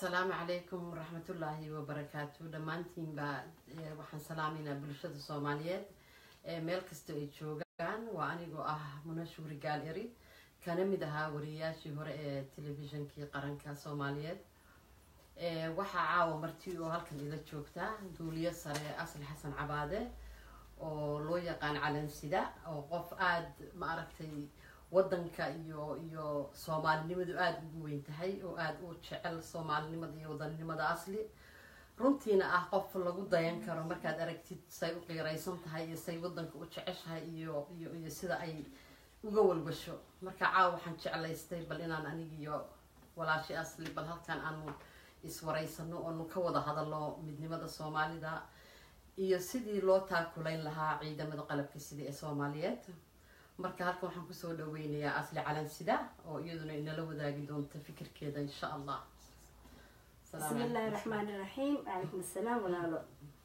asalaamu calaykum waraxmatullaahi wabarakaatu dhammaantiinba eh, waxaan salaameynaa bulshada soomaaliyeed ee meel kasta ay joogaan waa anigoo ah muna shuuri gaal eri kana mid ahaa wariyayaashii hore ee telefishinkii qaranka soomaaliyeed Eh, waxaa caawa marti oo halkan ila joogta duuliyo sare asli xasan cabaade oo loo yaqaan calansida oo qof aada ma aragtay wadanka iyo iyo soomaalinimadu aada ugu weyn tahay oo aada u jecel soomaalinimada iyo wadanimada asli runtiina ah qof lagu dayan karo markaad aragtid say u qiiraysan tahay iyo say wadanka u jeceshahay iyo iyo iyo sida ay uga walwasho marka caawa waxaan jeclaystay bal inaan anigiyo walaashi asli bal halkan aanu iswaraysano oonu ka wada hadalno midnimada soomaalida iyo sidii loo taakulayn lahaa ciidamada qalabka sida ee soomaaliyeed marka halkan waxaan kusoo dhaweynayaa asli calansida oo iyaduna inala wadaagi doonta fikirkeeda insha allah Salaamu بسم الله calaykum. الرحمن الرحيم عليكم السلام ولا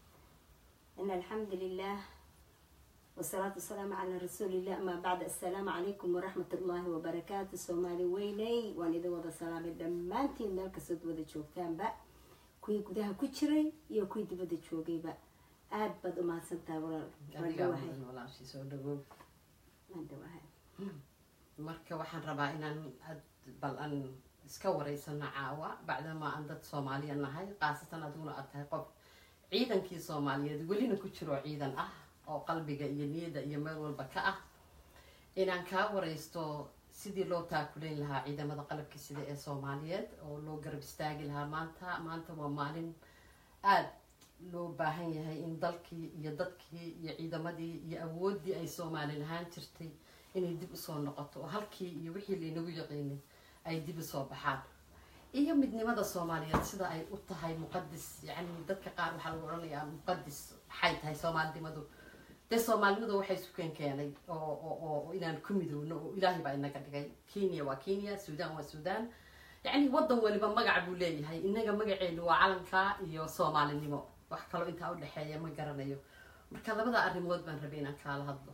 إن الحمد لله والصلاة والسلام على رسول الله أما بعد السلام عليكم ورحمة الله وبركاته سومالي ويني وان إذا وضع سلام دمانتي مالك سود وضع شوكتان با كوي قدها كتشري يو كوي دبدا شوكي با آد بدو ما سنتا ولا adigaa مدوهي mudan walaashii soo dhawow مدوهي marka waxaan rabaa inaan ad bal aan iska wareysano caawa bacdamaa aan dad soomaaliya nahay khaasatan adiguna aad tahay qof ciidankii soomaaliyeed welina ku jiro ciidan ah oo qalbiga iyo niyada iyo meel walba ka ah inaan kaa wareysto sidii loo taakulayn lahaa ciidamada qalabka sida ee soomaaliyeed oo loo garab istaagi lahaa maanta maanta waa maalin aada loo baahan yahay in dalkii iyo dadkii iyo ciidamadii iyo awooddii ay soomaali lahaan jirtay inay dib usoo noqoto oo halkii iyo wixii laynagu yaqiinay ay dib usoo baxaan iyo midnimada soomaaliyeed sida ay u tahay muqadis yacni dadka qaar waxaa lagu odhanayaa muqadis maxay tahay soomaalinimadu dee soomaalinimadu waxay sukeen keenay oo oo oo inaan ku midowno oo ilaahay baa inaga dhigay kenya waa kenya sudan waa sudan yacni wadan waliba magac buu leeyahay inaga magaceenu waa calanka iyo soomaalinimo wax kaloo intaa udhexeeya ma garanayo marka labada arrimood baan rabay inaan kaala hadlo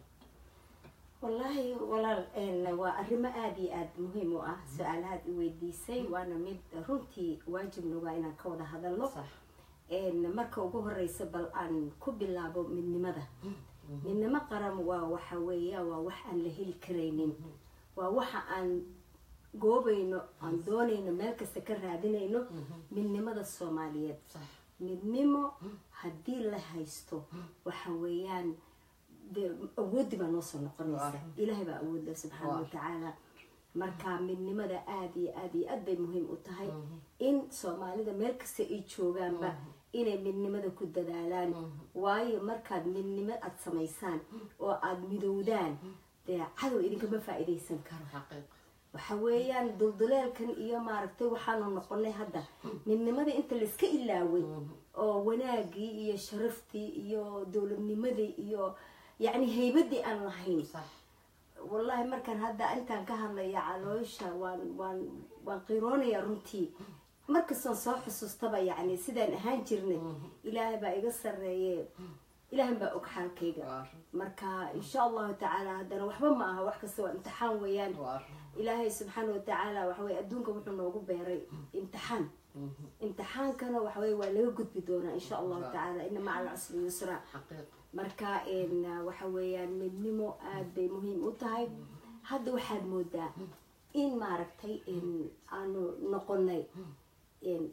والله walaal een, waa arrimo aada iyo aada muhiim u ah su-aalahaad i weydiisay waana mid runtii waajibna waa inaan ka wada hadalno sax een, marka ugu horeysa bal aan ku bilaabo midnimada midnimo qaran waa waxa weeya waa wax aan la heli karaynin waa waxa aan goobayno aan doonayno meel kasta ka raadinayno midnimada soomaaliyeed sax midnimo haddii la haysto waxa weeyaan dee awooddi baa noo soo noqonaysa Waa. ilaahay baa awoodda subxaana Waa. watacaala marka midnimada aada iyo aada iyo aad bay muhiim u tahay in soomaalida meel kasta ay joogaanba inay midnimada ku dadaalaan waayo markaad midnimo aada samaysaan oo aada midowdaan dee cadow idinkama faa-iideysan karo xaqiiq waxa weeyaan dulduleelkan iyo maaragtay waxaanu noqonay hadda midnimada inta layska ilaaway oo wanaagii iyo sharaftii iyo dowladnimadii iyo yacni haybadii aan lahayn sax wallahi markaan hadda intaan ka hadlaya caloosha waan waan waan qiroonaya runtii markastaan soo xusuustaba yacni sidaan ahaan jirnay ilaahay baa iga sarreeye ilaahan baa og xaalkayga waa marka insha allahu tacaala haddana waxba ma aha wax kasta waa imtixaan weeyaan waa ilaahay subxaana watacaala waxaweye adduunka wuxuu noogu beeray imtixaan imtixaankana waxaweye waa laga gudbi doonaa insha allahu tacaala ina maca alcusri yusra xaqiiq marka een, waxa weeyaan midnimo aada bay muhiim u tahay hadda waxaad moodaa in maaragtay een, aanu noqonay een,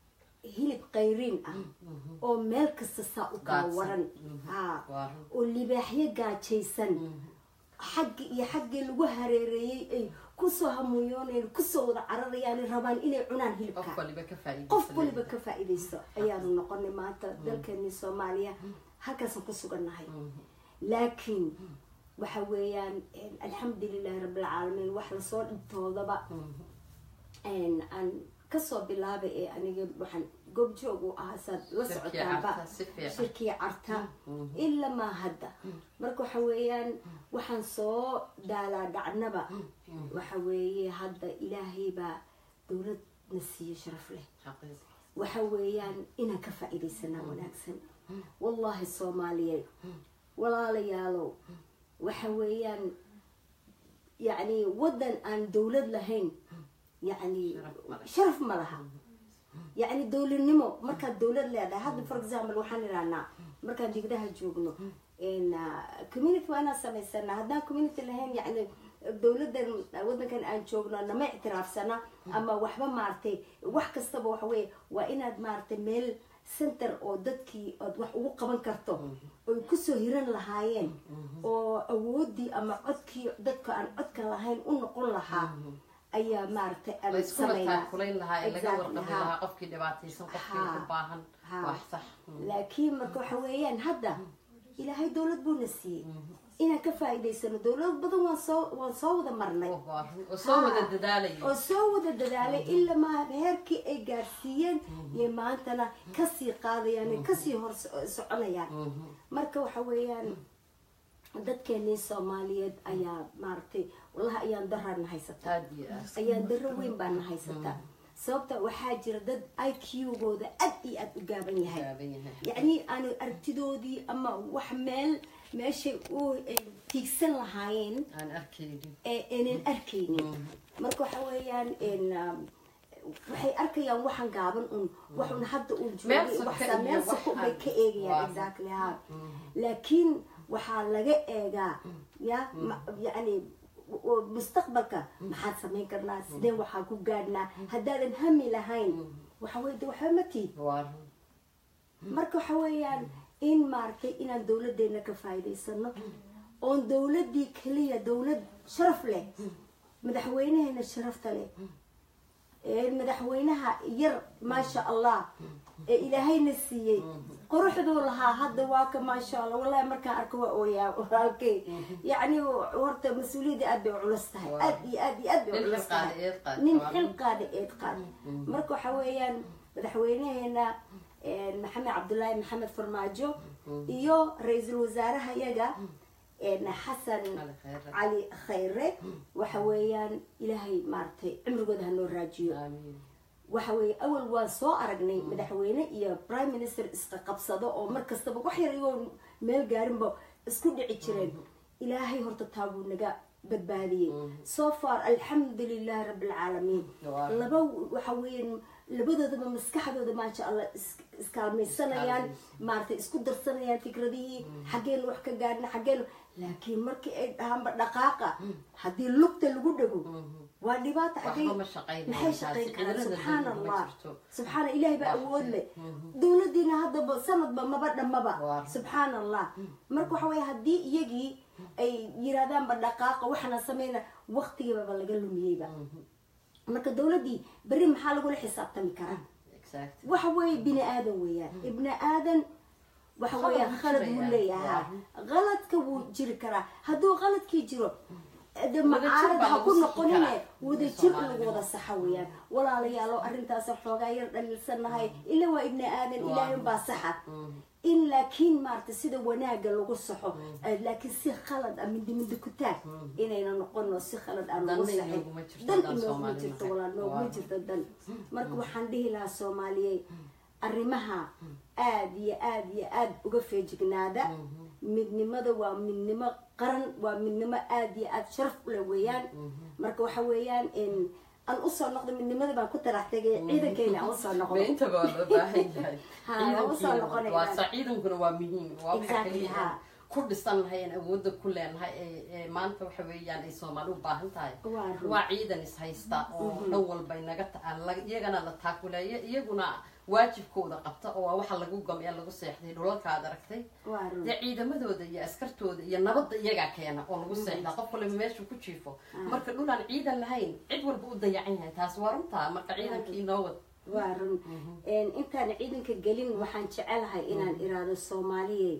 hilib qayriin ah oo meel kasta saa u kala Daadsan. waran ha waa oo libaaxyo gaajaysan xaggi iyo xaggii lagu hareereeyey ay kusoo hamuyooneen kusoo wada cararayaan rabaan inay cunaan qof hilibka waliba ka faa'iidaysan qof waliba ka faa-iidaysto ayaanu noqonay maanta dalkeeni soomaaliya halkaasaan ku sugannahay laakiin waxa weeyaan alxamdulilahi rabbilcaalamiin wax lasoo dhibtoodaba aan kasoo bilaabay ee aniga waxaan goobjoog u ahaa saad la Shirkii socotaanba carta, si fiican. shirkii carta ilaa maa hadda marka waxa weeyaan waxaan soo daalaa dhacnaba waxa weeye hadda ilaahay baa dowlad na siiye sharaf leh xaqiiq waxa weeyaan inaan ka faa-iidaysanaa wanaagsan wallaahi soomaaliyeed walaalayaalow waxa weeyaan yacni waddan aan dowlad lahayn yacni Sharaf ma leh. sharaf ma laha yacni dowladnimo markaad dowlad leedahay hadda for example waxaan idhahnaa markaan digdaha joogno n community waa inaan samaysanaa haddaan community lahayn yacni dowladan wadankan aan joogno nama ictiraafsana ama waxba maaragtay wax kastaba waxa weye waa inaad maaragtay meel center oo dadkii ood wax ugu qaban karto oy kusoo hiran lahaayeen oo awoodii ama codkii dadka aan codka lahayn u noqon lahaa ayaa maaragtay aan layskula samaynaa taakulayn lahaa ee laga Exactly, warqabi ha. lahaa qofkii dhibaataysan qofkii Ha. u baahan Ha. wax sax Mm. laakiin marka waxa weeyaan hadda ilaahay dowlad buuna siiyey inaan ka faa'iidaysano dowlad badan waan soo waan soo wada marnay oo baahan oo soo wada Ha. dadaalaya oo soo wada dadaalay ilaa ma heerkii ay gaarsiiyeen iyo maantana kasii qaadayaan ay kasii hor so- soconayaan Mhm. marka waxa weeyaan dadkeenii soomaaliyeed ayaa maaragtay wallahi ayaan darana haysataa aad iyo aad ayaan daro weyn baana haysataa sababta waxaa jira dad i q-gooda aad iyo aad u gaaban yahay gaaban yahay yacni aanu aragtidoodii ama wax meel meeshay u eh, tiigsan lahaayeen aan arkaynin ee aynan arkaynin marka waxa weeyaan n waxay arkayaan waxan gaaban un wax un hadda uu Meel joogay soko waxsaa iyo meel wax soko bay aan- ka eegayaan waa. exactly ha laakiin waxaa laga eegaa ya ma- yacni w- mustaqbalka maxaad samayn karnaa sideen waxaa ku gaadhnaa haddaadan hami lahayn waxa weye de waxba ma tiid waa run marka waxa weeyaan in maaragtay inaan dowladeena ka faa'iidaysano oon dowladii keliya dowlad sharaf leh madaxweynaheena sharafta leh ee madaxweynaha yar maasha allah ee ilaahayna siiyey quruxduu lahaa hadda waa ka maasha allah wallahi markaan arko waa ooyaa walaalkay yacni horta mas-uuliyadda aad bay u culus tahay Waa. aad iyo aad iyo aad bay u nin culus xilqaada tahay eed qaad nin waa xil run. qaada eed qaada marka waxa weeyaan madaxweynaheena eh, maxamed cabdulaahi maxamed farmaajo iyo ra-iisul wasaaraha yaga eh, xasan Cali khayre. cali khayre waxa weeyaan ilaahay maaragtay cimrigooda hanoo raajiyo Amiin. waxa weeye awal waan soo aragnay madaxweyne iyo prime minister isqa qabsado oo mar kastaba wax yar iyagoo meel gaarinba isku dhici jireen ilaahay horta taabuu naga badbaadiyey so far alxamdu lilahi rabbi alcaalamiin Waa. laba waxa weeyaan labadoodaba maskaxdooda maasha allah is- iskaalmaysanayaan maaragtay isku darsanayaan fikradihii xaggeen wax ka gaadhna xaggeen laakiin markii ay dhahaanba dhaqaaqa haddii lugta lagu dhego waa dhibaata waxba xaggee ma shaqaynayaan maxay taasi. shaqayn karaan Cidilada subxaan dowladda ma allah jirto. subxaana ilaahay baa awood leh dowladiina haddaba sanadba maba dhammaba Waa. subxaan allah marka waxa weye haddii iyagii ay yiraahdaanba dhaqaaqa waxana sameyna waqtigiibaba laga lumiyeyba marka dowladdii berri maxaa lagula xisaabtami karaa Exact. waxa weeye bini aadan weeyaan ibni aadan waxa Khalad weeyaan wuu khalad jirayaa. wuu leeyahaa qaladka wuu jiri karaa hadduu qaladkii jiro de Wadajir macaarad baa ha lagu ku sixi noqonine karaa. wadajir Soomaalida. lagu wada saxa weeyaan walaalayaalo arrintaas xoogaa yar dhaliilsanahay ila waa ibni aadan Waa. ilaahay baa saxa Mm. in laakiin maarata sida wanaaga lagu saxo eh, laakiin si khalad ah mindi mindi ku taag inayna noqono si khalad aan lagu Danna saxin inooguma jirto dan haddaan inooguma Soomaali jirto nahay. walaa nooguma Waa. jirto dan marka waxaan dhihi lahaa soomaaliyey arrimaha aad iyo aad iyo aad uga feejignaada midnimada waa midnimo qaran waa midnimo aad iyo aad sharaf ule weeyaan marka waxa weeyaan in aan usoo noqdo midnimada baan ku tarax tegay ciidankeyna aan usoo noqdo beentaba waa loo baahan yahay Ha, waa usoo Ciidankiina noqonaynaa. waa sa ciidankuna waa muhiim waa waxa Exactly, kaliya ha. ku dhisan lahay aan awoodda ku leenahay ee- ee maanta waxa weeyaan ay soomaali u baahan tahay Waa run. waa ciidan is haysta oo dhan walba inaga ta- aan la- iyagana la taakuleeyo iyaguna waajibkooda qabta oo waa waxa lagu gamee lagu seexday dhulalka aad aragtay waa run dee ciidamadooda iyo askartooda iyo nabadda iyagaa keena oo lagu seexdaa qof waliba meeshuu ku jiifo marka dhulaan ciidan lahayn cid walba u dayacan yahay taas waa runtaa marka ciidankii noo wad waa run Een, intaan ciidanka gelin waxaan jecelahay inaan iraado soomaaliye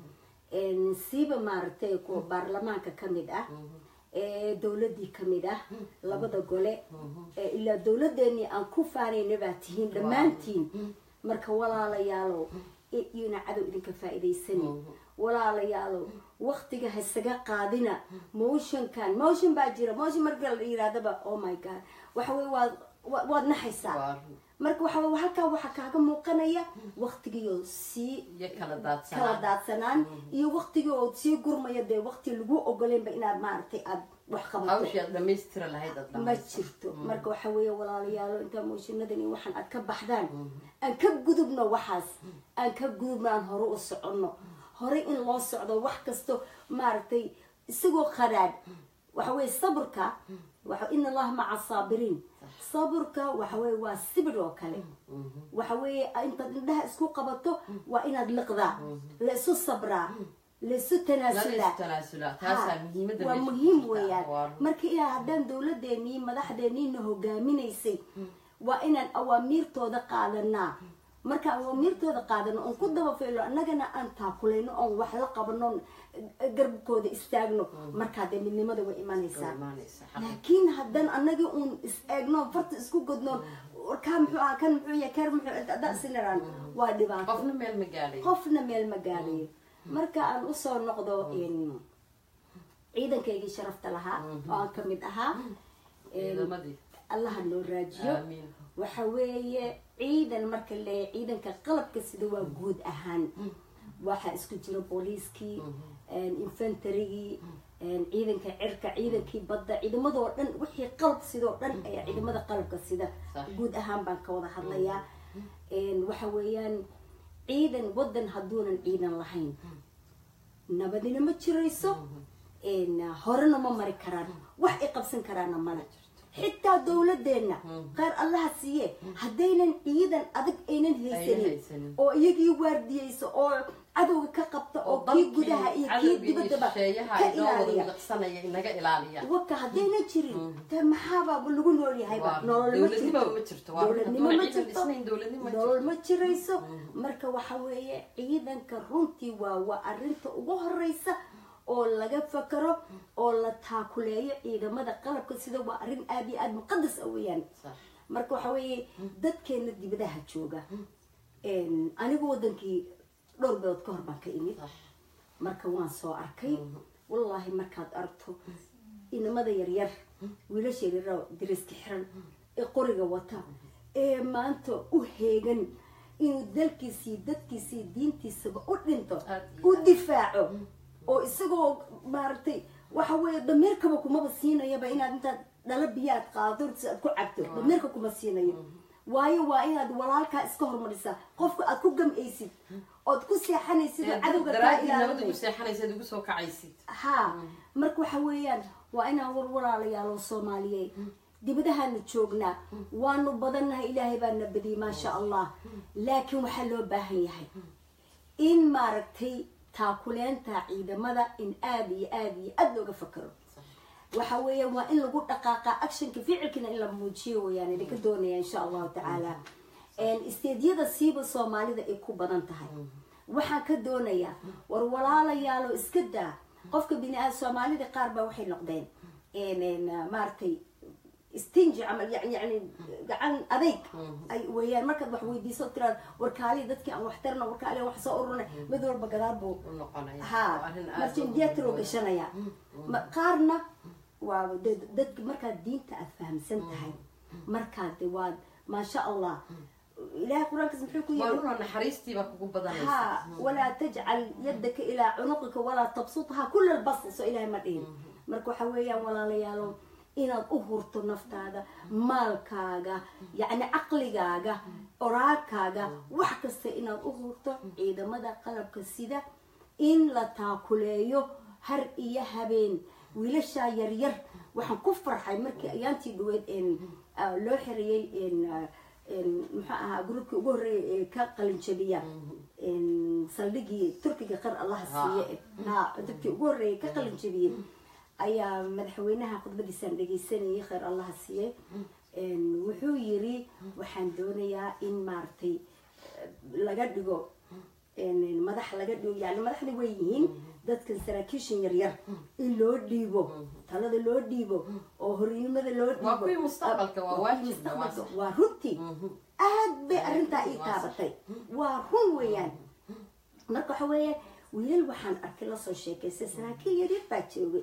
een, siiba maaragtay kuwa baarlamaanka ka mid ah ee dowladii ka mid ah labada gole ee ilaa dowladeenii aan ku faanayna baa tihiin dhammaantiin marka walaalayaalow i- iyona cadow idinka faa'iidaysani walaalayaalow waqtiga ha isaga qaadina motionkan motion baa jira motion marka la yirahdaba oh my god waxa wey waad wa- waad naxaysaa waa run marka waxa wey halkaa waxaa kaaga muuqanaya waqtigiioo sii iyo kala kala daadsanaa daadsanaan iyo waqtigii oo sii gurmaya dee waqti lagu ogoleynba inaad maaragtay aad wax qabato hawshii aad dhamaystira lahayd aad ma dhamaystir jirto marka waxa weeye walaalayaalo intaa mooshiinadan iyo waxaan aad ka baxdaan aan ka gudubno waxaas aan ka gudubno aan hore u soconno hore in loo socdo wax kasto maaragtay isagoo qaraadh waxa weeye sabrka waxa in allaha maca saabiriin sabrka waxa weeye waa sibir oo kale waxa weeye intaad indhaha isku qabato waa inaad liqdaa la isu sabraa la isu tanaasulaa tanaasulaa taasaa muhiimada waa meesha ku muhiim jirta. weeyaan Waa- marka ilaa haddaan dowladeenii madaxdeeniina hogaaminaysay waa inaan awaamiirtooda qaadanaa marka awaamiirtooda qaadano oon ku daba ficlo annagana aan taakulayno oon wax la qabano oon garbkooda istaagno markaa dee midnimada way imanaysaa Way imaanaysaa, xaq. laakiin haddaan annagii uun is eegno farta isku godnoon warkaa muxuu ahaa kan muxuu yahay kan muxuu dasinaraan waa dhibaato qofna meel ma gaadhay qofna meel ma gaadhayo marka aan usoo noqdo in ciidankaygii sharafta lahaa oo aan ka mid ahaa ciidamadii allaha noo raajiyo aamiin waxa weeye ciidan marka le ciidanka qalabka sida waa guud ahaan waxaa isku jira booliiskii infantarygii ciidanka cirka ciidankii badda ciidamadoo dhan wixii qalab sidoo dhan ayaa ciidamada qalabka sida Sax. guud ahaan baan ka wada hadlayaa waxa weeyaan ciidan wadan hadduunan ciidan lahayn nabadina ma jirayso horena ma mari karaan wax ay qabsan karaana male xitaa dowladeenna qaar allaha siiye haddaynan ciidan adag aynan haysanin haysanin. oo iyagii waardiyeysa oo cadowga ka qabta oo kii dalkii gudaha iyo kii cadowgii dibaddaba shisheeyaha ka inoo wada ilaaliya midaqsanaya inaga ilaaliya waka haddayna jirin de maxaaba lagu nool yahayba Waa- nolol ma dowladnimo jirto ma jirto. Waa dowladnimo hadduu ma ciidan jirto dhisnayn, dowladnimo ma nolol jirto. ma jirayso marka waxa weeye ciidanka runtii waa waa arinta ugu horeysa oo laga fakaro oo la taakuleeyo ciidamada qalabka sida waa arrin aada iyo aada muqadas ah weeyaan Sax. marka waxa weeye dadkeena dibadaha jooga anigu wadankii dhowr bilood ka hor baan ka imid Sax. marka waan soo arkay wallaahi markaad aragto inamada yaryar wiilasha yaryar dariska xiran ee qoriga wata ee maanta u heegan inuu dalkiisii dadkiisii diintiisaba u dhinto Aad iyo u difaaco oo isagoo maaragtay waxa weeye dameerkaba kumaba siinayaba inaad intaad dhalo biyaad qaado si aad ku cabto dameerka kuma siinayo waayo waa inaad walaalkaa iska hormarisaa qofka aad ku gam'aysid ood ku seexanaysid oo cadowga kaa daraadii nabad ugu ilaalinay seexanaysaad ugu soo kacaysid ha marka waxa weeyaan waa inaan war walaalayaalo soomaaliyeed dibadahaanu joognaa waanu badannahay ilaahay baa na badiyey maasha allah laakiin waxaa loo baahan yahay in maaragtay taakuleenta ciidamada in aada iyo aada iyo aada looga fakaro waxa weeya waa in lagu dhaqaaqa actionka ficilkina in la muujiyo weyaan idinka doonaya insha allahu tacaala isteedyada siiba soomaalida ay ku badan tahay waxaan ka doonayaa war walaalayaalo iska daa qofka bini-aad soomaalida qaar baa waxay noqdeen maaragtay stingi camal yani yani gacan adayg ay weeyaan markaad wax weydiiso tiraad warkaaliya dadkii aan wax tarna warkaaliya wax soo ururnay mid walba gadaal buu u noqonaya ha Waa arrin aad marjin u diyatroo muhiim ah. gashanaya Ma- qaarna waa de- dadka markaad diinta aad fahamsan tahay markaad de waad maasha allah ilahay qur-aankaas muxuu ku waa yiri runoo naxariistii baa kugu badanaysa ha walaa tajcal yadaka ilaa cunuqika walaa tabsutha kula lbast soo ilahay ma dhihin marka waxa weeyaan walaalayaalo inaad u hurto naftaada maalkaaga yacni caqligaaga oraagkaaga wax kasta inaad u hurto ciidamada qalabka sida in la taakuleeyo har iyo habeen wiilashaa yaryar waxaan ku farxay markii ayaantii dhaweyd loo xiriyey muxuu ahaa gruubkii ugu horreeyay ee ka qalinjabiya saldhigii turkiga qar allaha siiye ha dadkii ugu horreeyay ka qalinjabiyey ayaa madaxweynaha khudbadiisaan dhegeysanayay khayr allaha siiye wuxuu yiri waxaan doonayaa in maaragtay laga dhigo madax laga dhigo yani madaxda way yihiin dadkan saraakiishan yaryar in loo dhiibo talada loo dhiibo oo hornimada loo dhiibo Waa kuwii mustaqbalka, waa kuwii waajib, mustaqbalka, waa- waa runtii aad bay arrintaa ii Waa sax. taabatay waa run weeyaan marka waxa weeye wiilal waxaan arkay lasoo sheekaystay saraakiil yaryar baa joogay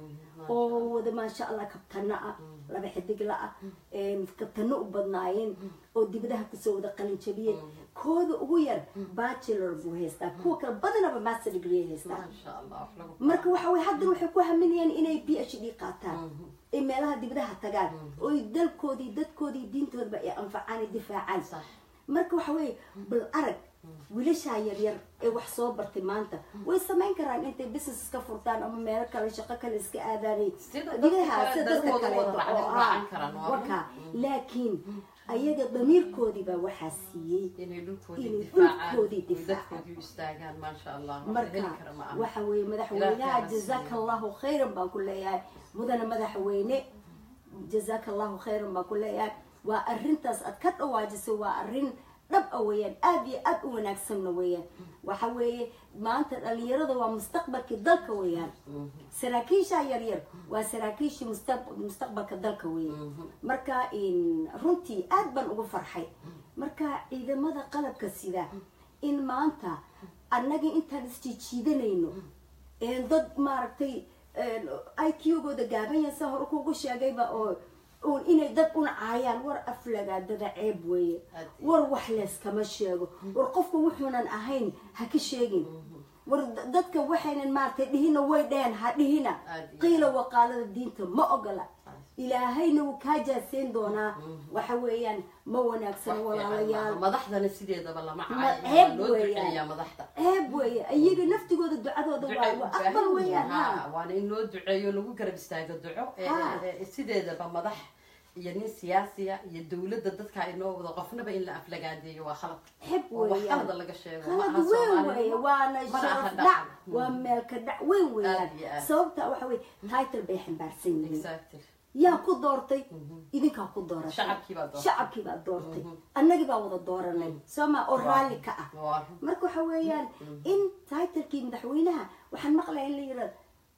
oo wada maasha allah kabtano ah laba xidigla ah kabtano u badnaayeen oo dibadaha kusoo wada qalin jabiyeen kooda ugu yar bachelor buu haystaa kuwa kale badanaba master degree haystaa maasha allah wax lagu marka waxa way haddana waxay ku haminayaan inay b h d qaataan ay meelaha dibadaha tagaan oy dalkoodii dadkoodii diintoodaba ay anfacaan ay difaacaan sax marka waxa weeye bal arag wiilashaa yaryar ee wax soo bartay maanta way samayn karaan intay business iska furtaan ama meelo kale shaqo kale iska aadaanay Sida dadka digaha kale, sida dadka dadkooda kale wada raacay- raacan karaan, waa waka laakiin ayaga damiirkoodiibaa waxaa siiyey inay dhulkoodii Inay difaacaan dhulkoodii oy difaacaan. dadkoodii u istaagaan maasha allah wax la heli marka kara ma aha waxa weeye Ilaahay madaxweynaha ha jazaka siiyo. allahu khayran baan ku leeyahay mudana madaxweyne jazaka allahu khayran baan ku leeyahay waa arintaas aad ka dhawaajisay waa arin dhab a weeyaan aada iyo aada u wanaagsanna weeyaan waxa weeye maanta dhalinyarada waa mustaqbalkii dalka weeyaan saraakiisha yaryar waa saraakiishii mustaq- mustaqbalka dalka weeye marka in runtii aad baan ugu farxay marka ciidamada qalabka sida in maanta annagii intaan isjiijiidanayno een dad maaragtay i q gooda gaaban yahay saa hore kugu sheegayba oo uun inay dad una caayaan war aflagaadada ceeb weeye Aad. war wax leeskama sheego war qofka wuxuunan ahayn ha ka sheegin war da- dadka waxaynan maaragtay dhihina way dheheen ha dhihina Aad iyo qiila waqaalada diinta ma ogola ilaahayna wuu kaa jaaseyn doonaa waxa weeyaan ma wanaagsano walaalayaal madaxdana sideedaba lama Ma- caayo ceeb waa loo weeyaan. duceeyaa madaxda ceeb weeye iyaga naftigooda ducadooda Ducay waa u waa baahan aqbal yihiin, weeyaan ha, ha waana in loo duceeyo lagu garab istaago duco ee- Ha. ee- ee sideedaba madax iyo nin siyaasiya iyo dowladda dadka inoo wado qofnaba in la aflagaadeeyo waa khalad xeb oo wax weeyaan khalada laga sheego ma qalad aha weyn Soomaalida. weeye waana mana aha sharaf dhaqan. dhac waa meelka dhac weyn weeyaan Aad iyo aad. sababta waxa weye title bay xambaarsan yihiin Exactly. yaa ku doortay idinkaa ku dooratay Shacabkii baa doortay. shacabkii baa doortay annagii baa wada dooranay sooma oo raalli ka ah Waa run. marka waxa weeyaan in titlekii madaxweynaha waxaan maqlaya in la yirahdo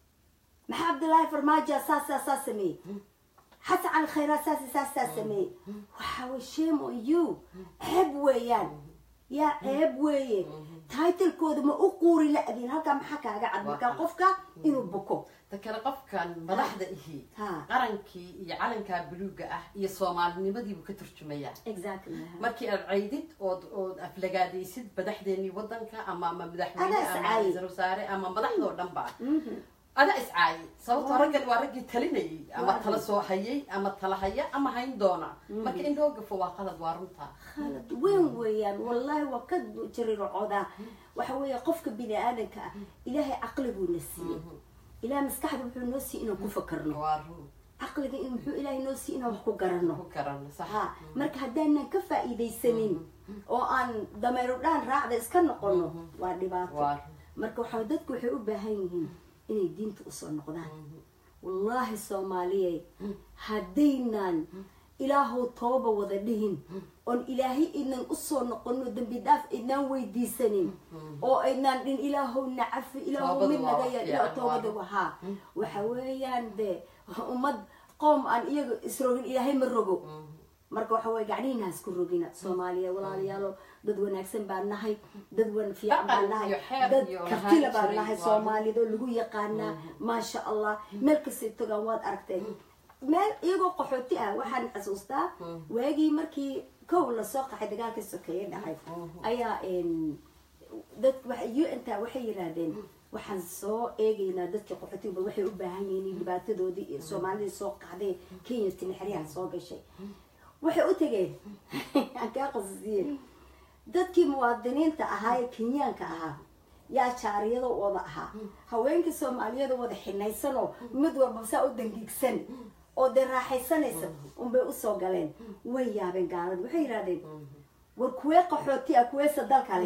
maxaa cabdillaahi farmaajo saas saas saas sameeyey xasan cali khayraad saas saas saas sameeyey waxa way shame on you ceeb weeyaan yaa ceeb weeye titlekooda ma u quuri la-diin halkaa maxaa kaaga cad markaa qofka inuu buko ta kale qofkan madaxda ihi Ha. qarankii iyo calankaa buluuga ah iyo soomaalinimadiibuu ka turjumayaa exactly markii aad caydid ood ood aflagaadaysid madaxdeenii wadanka ama ama madaxweyne Adaa ama iscaayi. ra-iisul wasaare ama madaxdoo dhan ba adaa iscaayi sababtoo raggan waa raggii talinayay ama tala soo hayay ama tala haya ama hayn doona marka in loo gafo waa qalad waa runta khalad weyn weeyaan wallaahi waa ka jariircoodaa waxa weeye qofka bini aadanka ah ilaahay caqli buu na siiyey ilaah maskaxda wuxuu noo siiyey inaan ku fakarno waa run caqliga in muxuu ilaahay noo siiyey inaan wax ku garanno ku karano sax ha marka haddaanan ka faa'iidaysanin oo aan dameero dhaan raacda iska noqono waa dhibaato waa run marka waxaa dadku waxay u baahan yihiin inay diinta usoo noqdaan wallaahi soomaaliyey haddaynan ilaahow tooba wada dhihin oon ilaahay idnan usoo noqono dembi dhaaf idnaan weydiisanin oo aydnaan dhin ilaahow nacafi ilaahow Toobadu mid waa naga wax ya fiican, toobada waa. wahaa waxa weeyaan dee ummad qoom aan iyaga isrogin ilaahay ma rogo marka waxa weye gacnihiina ha isku rogina soomaaliya walaalayaalo dad wanaagsan baan nahay dad wan fiican baan Dhaqan nahay iyo xeer dad iyo kartila lahaan baan jiray, nahay waa. soomaalida oo lagu yaqaanaa maasha allah meel kastay togaan waad aragteen meel iyagoo qaxooti ah waxaan xasuustaa waagii markii kow lasoo qaxay dagaalkii sokeeye dhacay ayaa een, dad u n ta waxay yiraahdeen waxaan soo eegaynaa dadka qaxootiga bal waxay u baahan yihiin in dhibaatadoodii iyo soomaalidii soo qaxday kenya tinixriyaha soo gashay waxay u tegeen aan kaa qasasiye dadkii muwaadiniinta ahaa ee kenyaanka ahaa yaa jaariyada wada ahaa haweenkii soomaaliyada wada xinaysanoo mid walba saa u dangiigsan oo dee raaxaysanaysa unbay usoo galeen way yaabeen gaalada waxay yidhahdeen war kuwee qaxooti ah kuweesa dalkale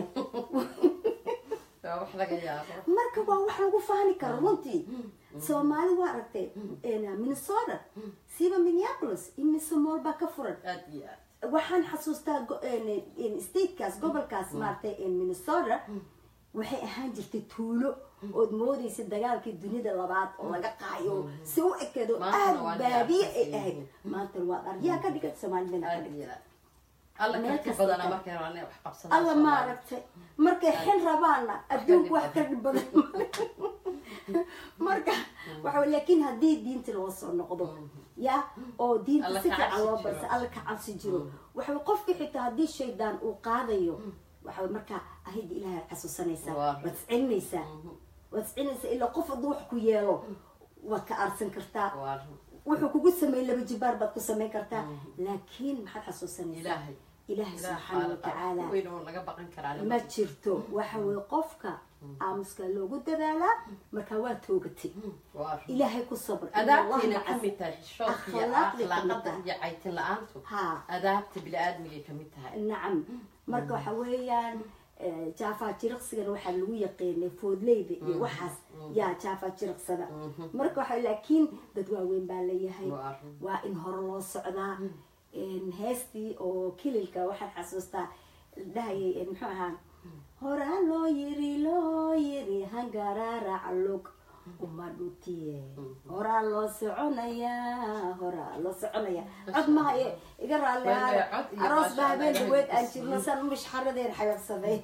waa wax laga yaabo marka waa wax lagu faani karo runtii soomaali waa aragtay minnesota siba minneapolis imise mool baa ka furan aad iyo aad waxaan xasuustaa go- een- een statekaas gobolkaas maaragtay minnesota waxay ahaan jirtay tuulo ood moodaysa dagaalkii dunida labaad oo laga qaayo si u ekeedo Maantana waa aad baadiye ay diyaarsan ahayd yihiin. maantana waa aryaa ka dhigan soomaalidana ka aad dhigta iyo aad alla meel karti kasta badana tahay. markay rabaan inay wax qabsadaan alla Soomaali. maaragtay markay xil rabaanna adduunku wax ka dhib badan marka waxa wey, laakiin haddii diinta loo soo noqdo ya oo diinta Alla si ka fiican cabsi loo jiro. barsa alla ka cabsi jiro waxa wey, qofkii xitaa haddii shaydaan uu qaadayo waxa wey, markaa ahida ilaahay aad xasuusanaysaa Waa. waad iscelinaysaa waad iscelinaysaa ilaa qof hadduu wax ku yeelo waad ka aarsan kartaa waa wuxuu kugu sameeyey laba jibaar baad ku samayn kartaa laakiin maxaad xasuusanaysaa ilaahay ilaahay ilaah subxaana watacaala xaalad weyn oo laga baqan karaa ma jirto waxa weye qofka aamuska loogu dadaalaa markaa waa toogatay waa ilaahay ku sabr adaabtiina Allahna ka mid tahay xishoodka iyo akhlaaqday ka mid akhlaaqada tahay. iyo caytin la-aantu ha adaabta bini-aadmigay ka mid tahay nacam marka waxa weeyaan eh, jaafa jiriqsigana waxaa lagu yaqiinay foodleyda iyo waxaas yaa jaafa jiriqsada marka waxa laakiin dad waaweyn baa leeyahay Waa arrin. waa in hore loo socdaa En heestii oo kililka waxaan xasuustaa dhahayay en muxuu ahaa horaa loo yiri loo yiri hangaraarac lug uma dhutiye horaa loo soconayaa horaa loo soconaya cod maha e- iga raalli Waa ahaada. cod iyo aroos maasha baa Allah, habeen Ilaahay dhaweed aan kusiiyo. jirno san mishxaradeen xayabsaday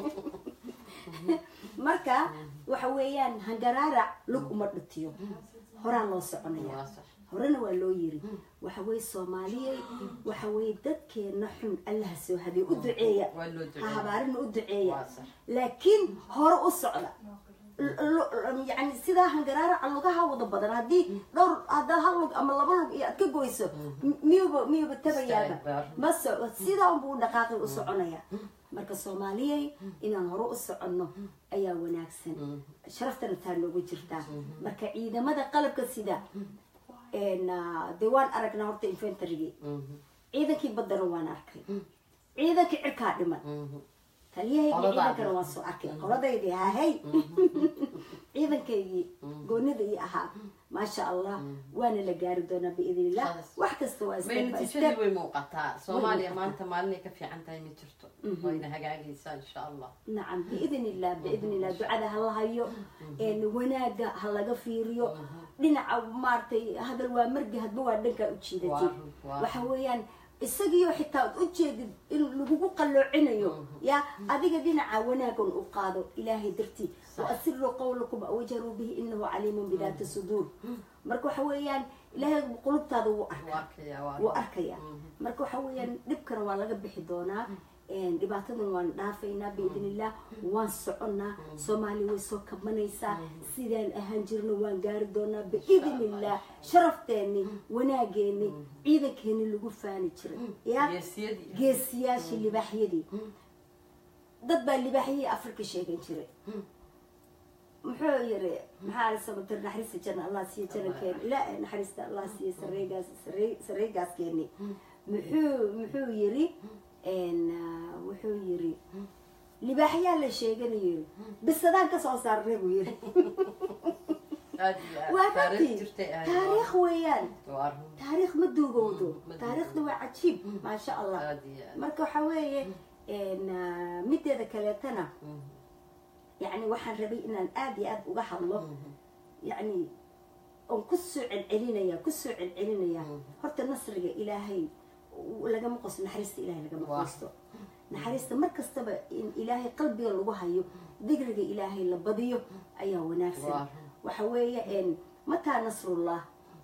marka waxa weeyaan hangaraarac lug uma dhutiyo horaa loo soconaya waa sax horena waa loo yiri waxa weye soomaaliyey waxa weye dadkeena xun allaha soo hadiye u duceeya waa loo ha duceeya habaarina u duceeya waa sax laakiin hore u socda L- l- yani sidaa hangaraaraca lugaha wada badan haddii dhowr haddaad hal lug ama laba lug iyo aad ka goyso m- miyuuba miyuuba tabayaaba Istaagbaar. ma soco sidaa unbuu u dhaqaaqi u soconaya marka soomaaliyey inaan hore u soconno ayaa wanaagsan sharaftana taa noogu jirtaa marka ciidamada qalabka sida en, ah, dee waan aragnaa horta inventarygii ciidankii baddana waan arkay ciidankii cirkaa dhiman taliyahaygi Qoladaadii. ciidankana waan soo arkay qoladaydii hahay ciidankaygii goonida ii ahaa maasha allah waana la gaari doonaa biidn illah Khalas. wax kasta waa may step by natiijadii step way muuqataa soomaaliya muuqataa. maanta maalinay ka fiican tahay ma jirto wayna hagaagaysaa insha allah nacam biidn illah biidn illah ducada ha la hayo en, wanaaga ha laga fiiriyo dhinaca maaragtay hadal waa margi hadba waa dhankaa u jiidatay Waa- waa- waxa weeyaan isagiyo xitaa ad ujeedid in lagugu qalloocinayo ya adiga dhinaca wanaagan u qaado ilaahay dartii waasiruu qawlakum awjaruu bihi inahu caliimun bidaati suduur marka waxa weeyaan ilaahay qulubtaada wuu wuu arkaa arkaya waa wuu arkaya marka waxa weeyaan dhibkana waa laga bixi doonaa En, dhibaatadan waan dhaafaynaa biidn illah waan soconnaa soomaaliya way soo kabanaysaa sidaan ahaan jirno waan gaari doonaa biidn illah sharafteeni wanaageeni ciidankeeni lagu faani jiray ya geesiyadii geesiyaashii libaaxyadii dad baa libaaxyadii afrika sheegan jiray muxuu yiri maxaa la samatir naxariista janna allah siiya janankeeni ila naxariista allah siiya sareegaas saree- sareegaaskeeni muxuu muxuu yiri en, ah, wuxuu yiri libaaxyaa la sheeganayo yiri bisadaan kasoo saarnay buu yiri aad iyo aad waa taariikh runtii jirtay aad taariikh weeyaan waa run taariikh ma duugowdo ma taariikhda waa cajiib maasha allah aad iyo aad marka waxa weeye en, ah, mideeda kaleetana yani waxaan rabay inaan aada iyo aada uga hadlo yani oon kusoo celcelinaya kusoo celcelinaya horta nasriga ilaahay u- lagama qosto naxariista ilahay lagama Waa. qosto naxariista mar kastaba in ilaahay qalbiga lagu hayo digriga ilaahay la badiyo ayaa wanaagsan Waa. waxa weeye en mataa nasrullah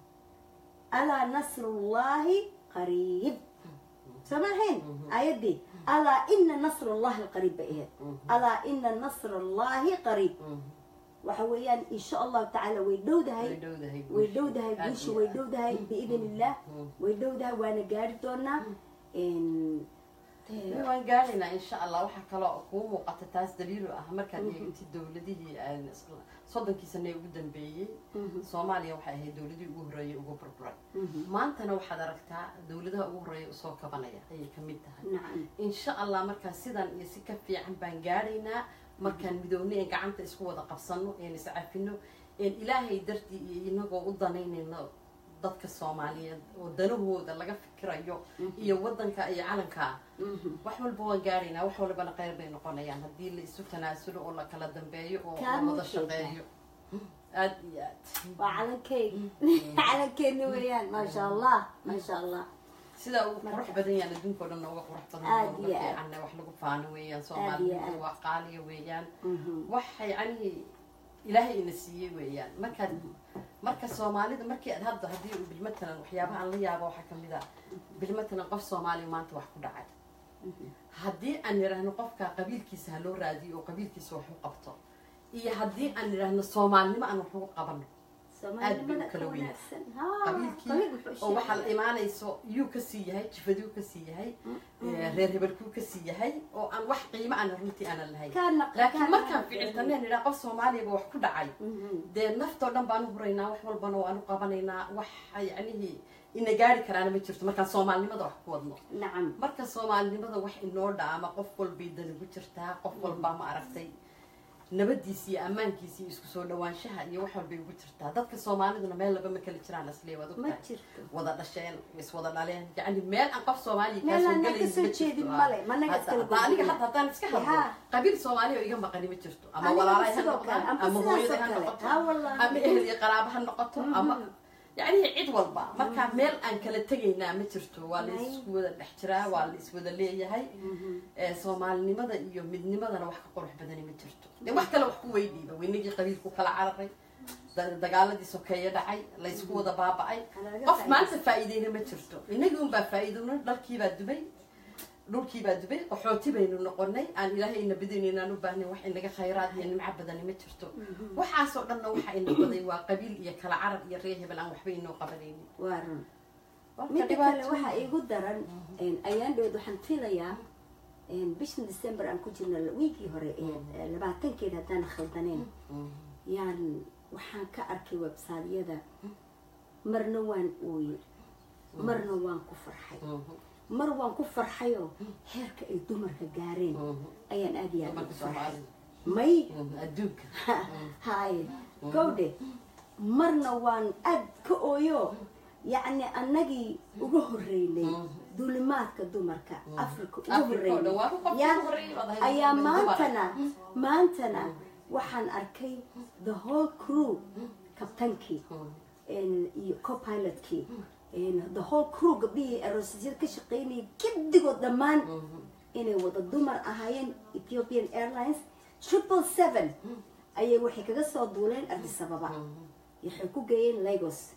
alaa nasrullahi qariib samahayn aayadii alaa ina nasr allahi qariib bay ahayd alaa ina nasr allahi qariib waxa weeyaan insha allahu tacaala way dhowdahay way dhowdahay way dhowdahay Aad guusha iyo way aad. dhowdahay biidn illah way dhowdahay waana gaari doonaa En, dee, waan gaaraynaa insha allah waxaa kaloo kuu muuqata taas daliilu ah markaad eegtid dowladihii aan isla- soddonkii sane ugu dambeeyey soomaaliya waxay ahayd dowladihii ugu horreeyay ugu burburay maantana waxaad aragtaa dowladaha ugu horreeya usoo kabanaya ayay ka mid tahay nacam insha allah markaan sidan iyo si ka fiican baan gaaraynaa markaan midownay een gacanta isku wada qabsano een iscafino een ilaahay dartii iyo inagoo u danaynayno dadka soomaaliyeed oo danahooda laga fikirayo iyo wadanka iyo calanka wax walba waan gaaraynaa wax walbana qayr bay noqonayaan haddii la isu tanaasulo oo la kala dambeeyo oo la Kaalmo wada fiican. shaqeeyo aad iyo aad waa calankeyga calankeena weeyaan maasha allah maasha allah sida uu Marka- qurux badan yahan adduunka o dhan uga qurux badan Aad uga iyo aad. fiicanna wax lagu faano weeyaan aad. soomaalida waa qaaliya weeyaan Mhm. wax yacni ilaahay ina siiyey weeyaan markaad marka soomaalida markii aad hadda haddii uu bilmatalan waxyaabaha aan la yaabo waxaa kamid a bilmatalan qof soomaaliya maanta wax ku dhacay haddii aan nidhaahno qofka qabiilkiisa ha loo raadiyo oo qabiilkiisa wax u qabto iyo haddii aan nidhaahno soomaalinimo aan wax ugu qabano soomaalinimada aad bay u kala ka weyn. wanaagsan Haa, qabiilkii qabiil wuxuu oo waxaa la sheegay. imaanayso yuu kasii yahay jifaduu kasii yahay eh, reer hebelkuu kasii yahay oo aan wax qiimo aan runtii aanan lahayn Kaana- laakiin kaana- markaan ficiltaneen nidhaa qof soomaaliyaba wax ku dhacay Mhm. dee naftoo dhan baanu huraynaa wax walbana waanu qabanaynaa wax yacnihii ina gaari karaana ma jirto markaan soomaalinimada wax ku wadno nacam marka soomaalinimada wax inoo dhaama qof walbay danigu jirtaa qof walbaa ma aragtay nabadiisi iyo ammaankiisi iyo isku soo dhawaanshaha iyo wax walbay ugu jirtaa dadka soomaaliduna meel laba ma kala jiraan aslee waad ma ogtahay jirto wada dhasheen is wada dhaleen yacni meel aan qof soomaaliya kaa Meel soo aan naga galaynin soo ma jirto. jeedin Ah. male, ma naga Hadda- iskala hadda aniga gudbin. hadda haddaan iska hadlo Yaa. qabiil soomaaliya oo iga maqani ma jirto ama Aniga walaalahay ha sidoo kale, noqdaan amba ama sidaas hooyaday oo ha kale. noqoto Ha, wallahi. ama ehel iyo qaraaba ha noqoto ama yacni cid walba marka meel aan kala tegaynaa ma jirto waa la May. isku wada dhex jiraa waa la iswada leeyahay ee soomaalinimada iyo midnimadana wax ka qurux badani ma jirto dee wax kale wax ku weydiiba weynagii qabiilku kala cararay da- dagaaladii sokeeye dhacay la isku wada baaba'ay Kalaga qof faa'iidaysan. maanta faa'iideyna ma jirto inagii unbaa faa'iidowna dharkiibaa dubay dhulkiibaa dubay qaxooti baynu noqonay aan ilaahay ina badinayn aan u baahnay wax inaga khayraad iyo nimco badani ma jirto waxaasoo dhanna waxa ina baday waa qabiil iyo kala carab iyo reer hebel aan waxba inoo qabanaynin waa run Marka midda kale dhibaato- waxaa iigu daran ayaan dhoweed waxaan filayaa bishan december aan ku jirno wiigii hore ee labaatankeeda haddaan khaldaneen Mhm. yaan waxaan ka arkay websaadyada marna waan ooye marna waan ku farxay Mhm. mar waan ku farxayoo heerka ay dumarka gaareen Mhm. ayaan aad iyo aad Dumarka ugu farxay Soomaalida. may Mhm. adduunka haye gowdhe marna waan aad ka ooyo yacni annagii uga horreynay duulimaadka dumarka africa uga Africa oo dhan, waa ku horreynay qofkii Ya- ugu horreeyay baad ahayd, ayaa dumar. maantana maantana waxaan arkay the whole crew kabtankii Mhm. en- iyo copilotkii en, the whole crew gabdhihii aroosyada ka shaqeynayay gedigood dhammaan Mhm. inay wada dumar ahaayeen ethiopian airlines triple seven ayay waxay kaga soo duuleen addis ababa waxay ku geeyeen lagos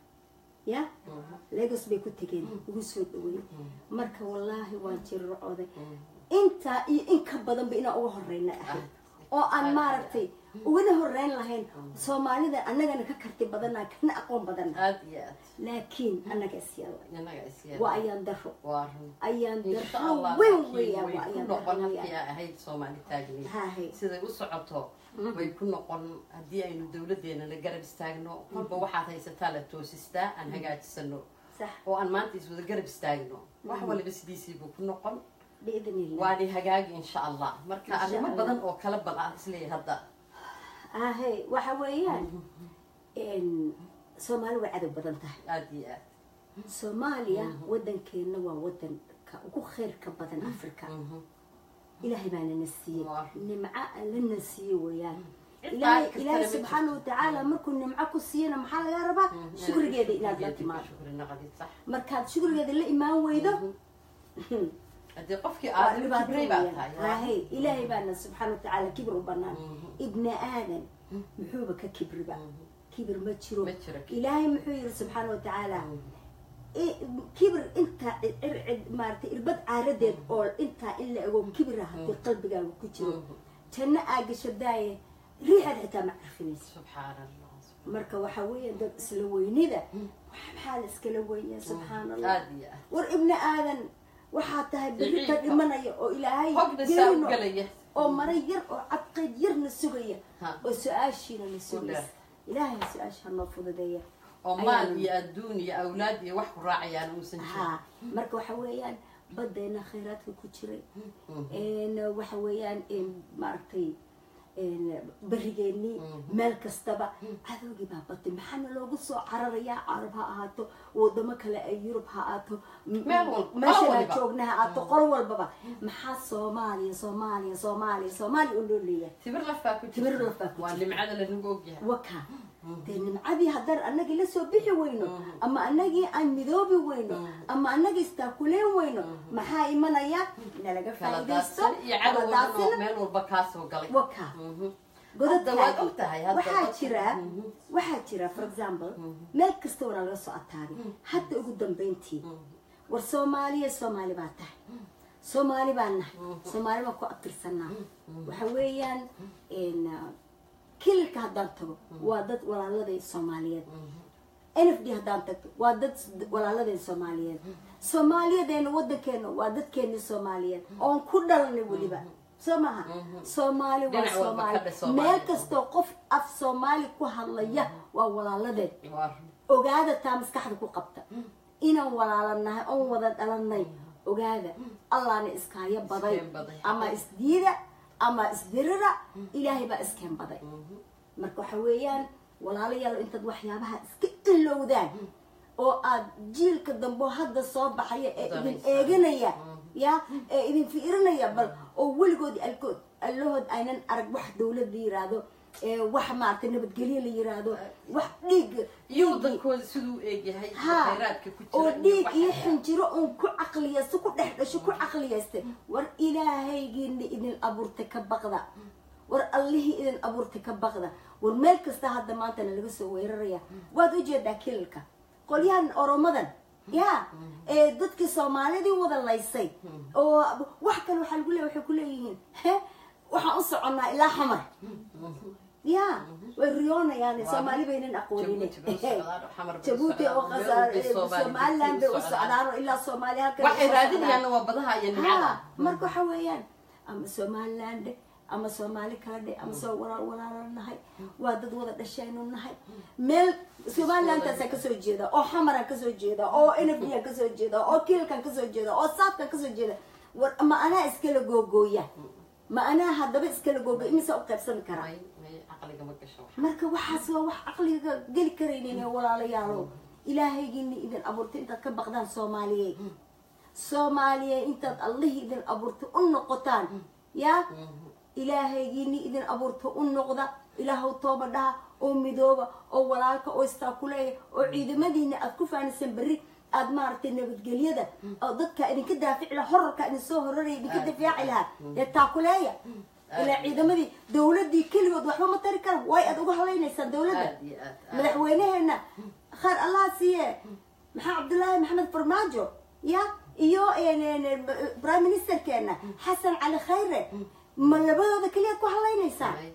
ya lagos bay ku tegeen ugu soo dhaweyn marka wallaahi waan jirrocooday intaa iyo in ka badanba inaan uga horeyna ahayd oo aan maaragtay ugana horeyn lahayn soomaalida annagana ka karti badana kana aqoon badana aad iyo aad laakiin annaga isyaal inaga is waa ayaan daro waa run ayaan insha daro allah weyn laakiin weeyaan way waa ku ayaan noqon daro halkii weeyaan ay ahayd soomaali taagni Hahay. siday u socoto way ku noqon haddii aynu dowladeena la garab istaagno kolba waxaad haysataa la toosistaa aan hagaajisano sax oo aan maanta iswada garab istaagno wax waliba sidiisii buu ku noqon biidn illah waani hagaagi insha allah marka Insha arrimo Allah. badan oo kala bal aan isleeyahay hadda ahe waxa weeyaan en, soomaali way cadow badan tahay aad iyo aad soomaaliya wadankeena waa wadanka ugu khayrka badan africa Mhm. ilaahay baana na siiyey Waa. nimco alla na siiye weeyaan Cid ilaahay qaadi ilaahay kartana ma subxaana jirto. watacaala markuu nimco ku siiyana maxaa laga rabaa shukrigeeda inaad la timaado shukri naqdid sax markaad shukrigeeda la imaan weydo haddii qofkii waa aad dhibaato kibray baa weeyaan. tahay Haye, ilaahay baana subxaana watacaala kibir u banaan Mhm. ibni aadan muxuuba ka kibriba kibir ma jiro Ma jiro kibir. ilaahay muxuu yidhi subxaana watacaala i- kibir intaa cid- cid- maaragtay irbad caaradeed oo intaa in la ego kibira haddii qalbigaaga ku jiro Mhm. janno aa gasho daaye riixaad xitaa ma carfinayso subxaan allah marka waxaa weeye dad isla weynida maxaa la iskala weynya subxaan allah aad iyo aad war ibni aadan waxaa tahay berri ka Daciifka. dhimanaya oo ilaahay hogna saa u geerino galaya oo mara yar oo cadqayd yarna sugaya Ha. oo su-aashiina na dheer. sugaysa ilaahay su-aasha noo fududeeya oo maal Ayaan- iyo adduun iyo awlaad iyo wax ku raacayaan uusan jirin ha marka waxa weeyaan badeena khayraadka ku jiray n waxa weeyaan n maaragtay n berigeennii meel kastaba cadowgii baa batay maxaana loogu soo cararayaa carab ha ahaato wadamo kale ay yurub ha ahaato m- Meel walba, qolo meeshan aan waliba. joogna ha ahaato qol walbaba maxaa soomaaliya soomaaliya soomaaliya soomaaliya oo loo leeyahay timir lafaa ku Timir jirta. lafaa ku waa jirta. nimcada lanagu ogyahay waka dee nimcadii haddaan anagii la soo bixi weyno ama anagii aan midoobi weyno ama anagii istaakuleen weyno maxaa imanaya nalaga kala faa'iidaysto daadsan iyo kala cadowgan oo daadsan meel walba kaa soo galay waka Mhm. Hadda waad godadkaagi ogtahay, hadda waxaa dadka- jira Mhm. waxaa jira for example meel kasta waraa laga soo ataagay hadda ugu dambeyntii war soomaaliya soomaali baa tahay soomaali baan nahay soomaali baan ku abtirsanaa waxa weeyaan n kililka haddaan tago waa dad walaaladay soomaaliyeed n f d haddaan tagto waa dad walaaladeen soomaaliyeed soomaaliyadeena wadankeena waa dadkeeni soomaaliyeed oon ku dhalanay weliba soo maha soomaali waa Dhinac walba soomaali ka dheh Soomaaliya. meel kastoo qof af soomaali ku hadlaya waa walaaladeed Waa run. ogaada taa maskaxda ku qabta inaan walaalanahay oon wada dhalanay ogaada allahna iskaayo baday Iskeen baday. ama isdiida ama isdirira ilaahay baa iskeen baday marka waxa weeyaan walaalayaal intaad waxyaabaha iska ilowdaan oo aad jiilka dambe oo hadda soo baxaya ee idin Danaysa. eeganaya ya ee idin fiirinaya bal oo weligood alkood allahood aynan arag wax dawlad la yiraahdo ee wax maaragtay nabadgelyo la yiraahdo wax dhiig iyo wadankooda siduu u eegyahay ha khayraadka ku jira oo iyo dhiig waxa- iyo xinjiro uun ku caqliyaysto ku dhex dhasho ku caqliyaystay war ilaahaygiina idin abuurtay ka baqda war allihii idin abuurtay ka baqda war meel kasta hadda maantana laga soo weeraraya waad ujeedaa kililka qolyahan oromadan ya ee dadkii soomaalidii wada laysay oo wax kale waxaa lagu leeya waxay ku leeyihiin he waxaan u soconnaa ilaa xamar ya way riyoonayaan soomaali baynan aqoonin Jabuuti bay u socdaan, xamar bay u jabuuti oo socdaan, qasaar meel walbay Soomaali somaliland bay u u socdaan. socdaan oo ilaa soomaaliya halkan waxay usoo raadinayaanna socdaan. waa badaha iyo nimcada ha marka waxa weeyaan ama somaliland dhe ama soomaali kala dhe ama soo walaal walaalo nahay waa dad wada dhashaynu nahay meel somalilandaasaa kasoo jeeda oo xamaraan kasoo jeeda oo nfdaan kasoo jeeda oo kiilkan kasoo jeeda oo saadkan kasoo jeeda war ma anaa iskala googooya ma anaa haddaba iskala googooya imisa u qaybsami karaa may may caqliga ma gasho wax marka waxaas waa wax caqliga geli karaynin ee walaalayaalow ilaahaygiina idin abuurtay intaad ka baqdaan soomaaliyeed soomaaliyeed intaad allihii idin abuurtay u noqotaan yaa ilaahaygiini idin abuurta u noqda ilaahow tooba dhaha oo midooba oo walaalka oo istaakuleeya oo ciidamadiina aad ku faanisan berri aad maaragtay nabadgelyada oo dadka idinka daafici laha horarka idin soo horaraya idinka difaaci lahaa ee taakuleeya ilaa ciidamadii dawladii keligood waxba ma tari kara way aad uga hadlaynaysaan dawladda aad iyo aad aad. madaxweynaheena khayr allah siiye maxaa cabdullaahi maxamed farmaajo ya iyo prime ministerkeena xasan cali khayre ma labadooda keliyaad ku hadlaynaysaan May-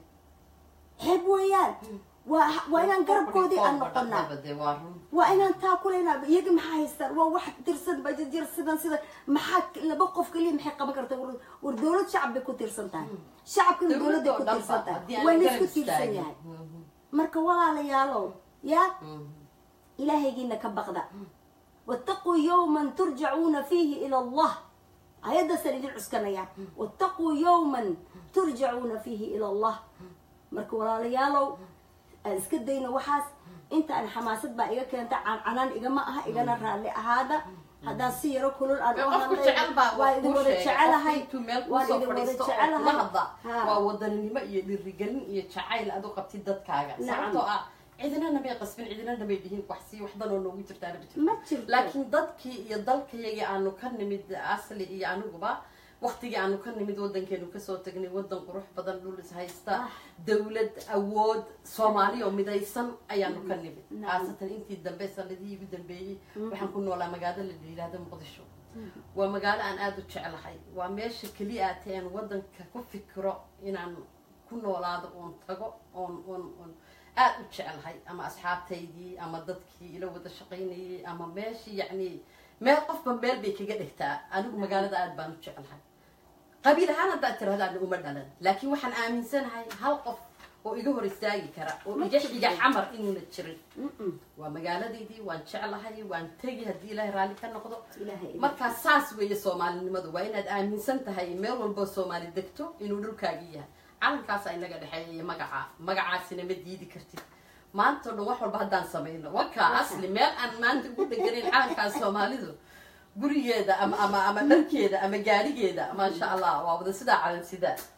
xeeb weeyaan waa waa inaan garabkoodii aan noqonaa Dee waa run. waa inaan taa kulaynaa iyaga maxaa haystaan waa wax tirsan bajajir sidan sidan maxaa laba qof keliya maxay qaban kartaa war war dawlad shacab bay ku tirsan tahay shacabkana dawladday ku Dawladda oo tirsan dhanba, tahay haddii aan waa garab laysku tiirsan istaagin. yahay Mhm. marka walaalayaalow yaa Mhm. ilaahaygiina ka baqda wattaquu yowman turjacuuna fiihi ila allah ayadaasaan idin cuskanaya wattaquu yowman turjacuuna fiihi ila allah marka walaalayaalow aan iska dayno waxaas intaan xamaasad baa iga keenta cancanaan igama aha igana raalli ahaada haddaan si yaro kulul aan u qofku hadlay jecel baa waa wax idin kuu wada sheegay jecelahay qofku intuu meel waan kusoo idin wada fadhiisto oo kula jecelahay hadla Ha. waa wadaninimo iyo dhirigelin iyo jacayl aad u qabtid dadkaaga Nacam. sababtoo ah cidinana may qasbin cidinana may dhihin wax sii waxdanoo noogu jirtaana ma jirto ma jirto laakiin dadkii iyo dalkayagii aanu ka nimid asli iyo aniguba waktigii aanu ka nimid wadankeenu kasoo tagnay wadan qurux badan dhul is haysta Ah. dawlad awood soomaali oo midaysan ayaanu ka nimid Nacam. khaasatan intii dambe sanadihii ugu dambeeyey waxaan ku noolaa magaalo la yidhaahdo muqdisho waa magaalo aan aada u jeclahay waa meesha keliya aatee aan wadanka ku fikiro inaan ku noolaado oon tago oon oon oon aada u jeclahay ama asxaabtaydii ama dadkii ila wada shaqaynayay ama meeshii yacni meel qofba meel bay kaga dhigtaa anigu magaalada aada baan u jeclahay qabiil ahaan haddaad tirahdaan uma dhalan laakiin waxaan aaminsanahay hal qof oo iga hor istaagi kara oo Ma iga jirto. xiga camar inuuna jirin Mm-mm. waa magaaladeydii waan jeclahay waan tegi haddii ilaahay raalli ka noqdo ilaahay idin- markaa saas weeye soomaalinimadu waa inaad aaminsan tahay meel walboo soomaali degto inuu dhulkaagii yahay calankaasa inaga dhexeeya iyo magaca magacaasina ma diidi kartid maanta o dhan wax walba haddaan samayno wakaa asli meel aan maanta ugu dheganayn calankaas soomaalidu gurigeeda ama ama ama dharkeeda ama gaarigeeda maasha allah waa wada sidaa calan sidaa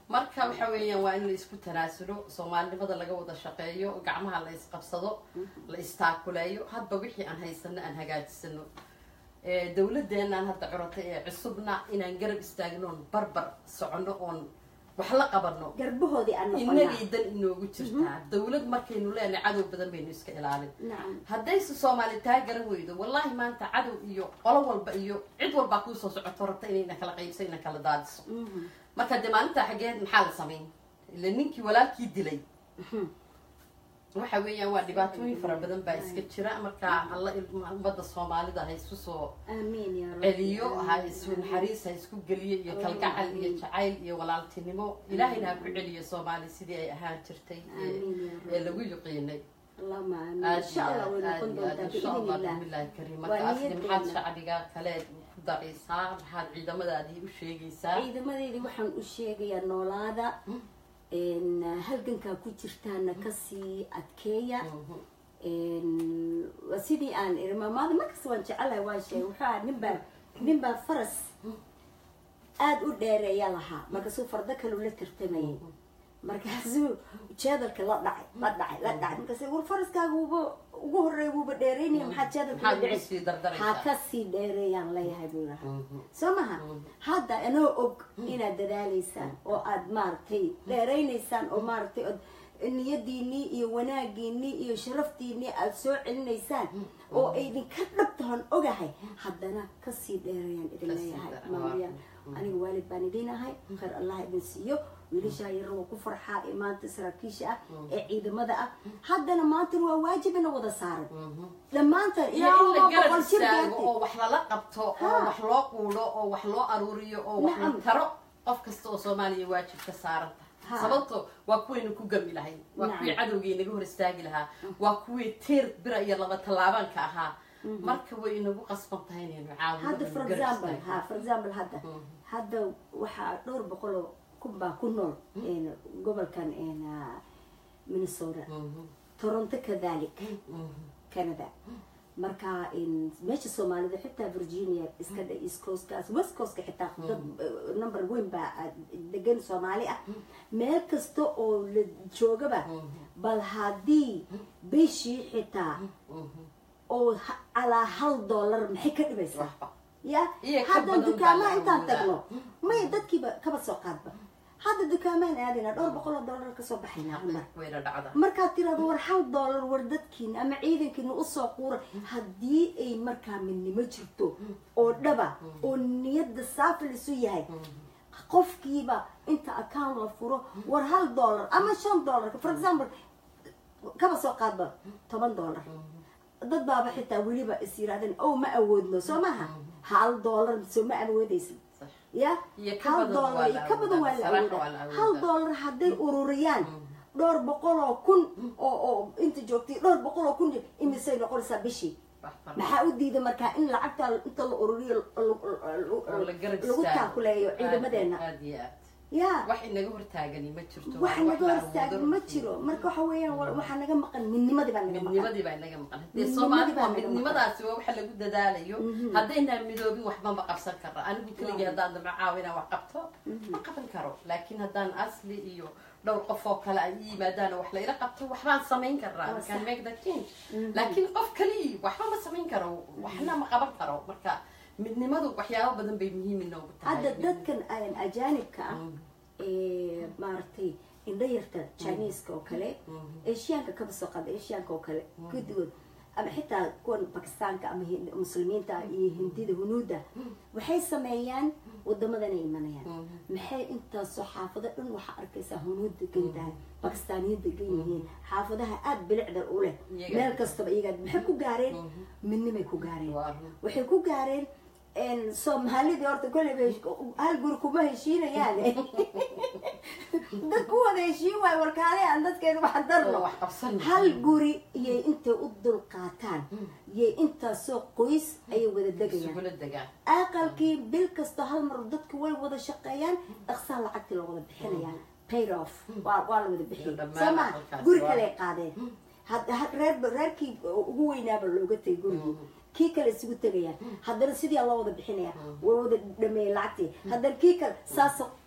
marka waxa weeyaan waa in la isku tanaasulo soomaalinimada laga wada shaqeeyo gacmaha la isqabsado la istaakuleeyo hadba wixii aan haysano aan hagaajisano Eh, dowladeenaan hadda curata ee cusubna inaan garab istaagnoon barbar socono oon wax la qabano garbahoodii aan noqonaa inagay dan inoogu jirtaa dowlad markaynu leenahay cadow badan baynu iska ilaalin nacam haddayse soomaali taa garan weydo wallahi maanta cadow iyo qolo walba iyo cid walbaa kuusoo socoto rabta inayna kala qaybso ina kala daadiso Mhm. marka dee maalintaa xaggeed maxaa la samayn ila ninkii walaalkii dilay waxa weeyaan waa dhibaatooyin fara badan baa iska jira marka alla ilma- ummadda soomaalida ha isku soo aamiin yaa rabbi celiyo ha isu naxariis ha isku geliyo iyo kalgacal iyo jacayl iyo walaaltinimo ilaahayna ha ku celiyo soomaali sidii ay ahaan jirtay ee- aamiin yaa ee rabbi lagu yiqiinay allahuma aamiin aad insha allah way aad noqon aad doontaa insha allah biidn illah bismillahi kariim Waa marka asli maxaad niyadeenna. shacbiga kale ku daraysaa maxaad ciidamadaadii u sheegaysaa ciidamadeydii waxaan u sheegayaa noolaada n halgankaa ku jirtaana kasii adkeeya Mhm. n waa sidii aan iri maamaada markasta waan jecelahay waa sheegay wuxuu ahaa ninbaa ninbaa faras aada u dheereeya lahaa markaasuu fardo kaleu la tartamayay markaasuu jeedalka la dhacay la dhacay la dhacay markaas war faraskaaga wuuba ugu horeeya wuuba dheereynaya maxaa jeedalka la maxaad ugu dhici sii ha dardaraysaa kasii dheereeyaan leeyahay buu lahaa Mhm. soo maha hadda anoo og inaad dadaalaysaan oo aad maaragtay dheeraynaysaan oo maaragtay ood niyadiinii iyo wanaagiinii iyo sharaftiinii aad soo celinaysaan oo aydinka dhabtahan ogahay haddana kasii dheerayaan idin Kasii leeyahay dheer- maamaya aniga waalid baan idin ahay khayr allah idin siiyo wiilashaa yar waa ku farxaa ee maanta saraakiisha ah ee ciidamada ah haddana maantana waa waajibina wada saaran Mhm. dhammaantan iyo ilaa in la waa garab boqol jir istaago gaartay oo wax lala qabto oo Ha. wax loo quulo oo wax loo aruuriyo oo wax la Nacam. taro qof kasta oo soomaaliya waajib ka saaran Ha. tahay sababto waa kuwaynu ku gami lahayn waa Nacam. kuwii cadowgii naga hor istaagi lahaa waa kuwii teer bira iyo laba tallaabanka ahaa marka way inagu qasban tahay inaynu caawino hadda inaynu for garab example istaagno. ha for example hadda hadda waxaa dhowr boqol oo kun baa ku nool een, gobolkan een, ah, minnesota Mhm. toronto kadalik Mhm. canada marka een, meesha soomaalida xitaa virginia iska dhe east coastkaas west coastka xitaa dad eh, number weyn baa ah, degan soomaali ah meel kasta oo la joogaba bal haddii bishii xitaa Mhm. oo ha- calaa hal dollar maxay ka dhibaysaa waxba ya Iyo ka haddan badan baa dukaamaha la intaan awoodaa. tagno may dadkiiba kaba soo qaadba hadda dukaamahan aadayna dhowr boqol oo dollar kasoo baxaynaa cumar wayna dhacda markaad tirahdo war hal dollar war dadkiina ama ciidankiina usoo quura haddii ay markaa midnimo jirto oo dhaba oo niyadda saafi lisu yahay qofkiiba inta account la furo war hal dollar ama shan dollar for example kaba soo qaadba toban dollar dad baaba xitaa weliba is yirahdeen o ma awoodno soo maha hal dollar soo ma awoodaysid Sax. ya Iyo ka hal badan dollar waa iyo la ka badan waa awoodaa. la Saraaxa waa la awoodaa hal awoodaa. dollar hadday ururiyaan dhowr boqol oo kun oo oo inta joogtay dhowr boqol oo kun imisay noqonaysaa bishii wax fara maxaa u diiday markaa in lacagta inta la ururiyo oo la garab lagu istaago. taakuleeyo Aad- ciidamadeena aad iyo aad ya wax inaga hortaagani ma jirto wax waa naga la hor istaagan awoodo ma runtii. jiro marka waxa weeyaan wa- waxaa naga maqan midnimadii baa naga maqan midnimadii baa inaga maqan dee Midnimadii soomaali baa waa naga maqan. midnimadaasi waa waxa lagu dadaalayo haddaynaan midoobin waxba ma qabsan karra anigu keligii haddaan dama caawa inaan wax qabto ma qaban karo laakiin haddaan asli iyo dhowr qof oo kale ay i yimaadaan oo wax la ila qabto waxbaan samayn karaa Waa we can sax. make the change laakiin qof keligii waxba ma samayn karo waxna ma qaban karo marka midnimadu waxyaabo badan bay muhiim inoogu tahay hadda dadkan aan ajaanibka ah Mm. ee maaragtay indho yarta chineska oo kale asiyaanka kaba soo qaada asiyaanka oo kale guddigood ama xitaa kuwan bakistaanka ama Hin- muslimiinta iyo hindida hunuudda waxay sameeyaan wadamadan ay imanayaan maxay intaasoo xaafado dhan waxaa arkaysaa hunuud degan tahay bakistaaniyiin degan yihiin xaafadaha aada bilicda u leh Iyaga. meel kastaba iyagaa maxay ku gaareen midnimay ku gaareen Waa run. waxay ku gaareen een, soomaalidii horta kolleyba hesh- hal guri kuma heshiinayaan dad ku wada heshiin waayo warkaale aan dadkeena wax oo darno wax qabsan hal guri iyay intay u dul qaataan yay intaasoo qoys ayay wada degayaan isugula degaan aqalkii bil kasta hal mar dadku way wada shaqeeyaan dhaqsaa lacagtii loo wada bixinaya paid off waa waa la wada bixiyay Dhammaan soo ma aqalkaasi guri waa- kale qaadeen had- had- reer reerkii ugu weynaaba looga tegay gurigii kii kale isugu tegayaan haddana sidii loo wada bixinaya way wada dhameeyay lacagtii haddana kii kale saas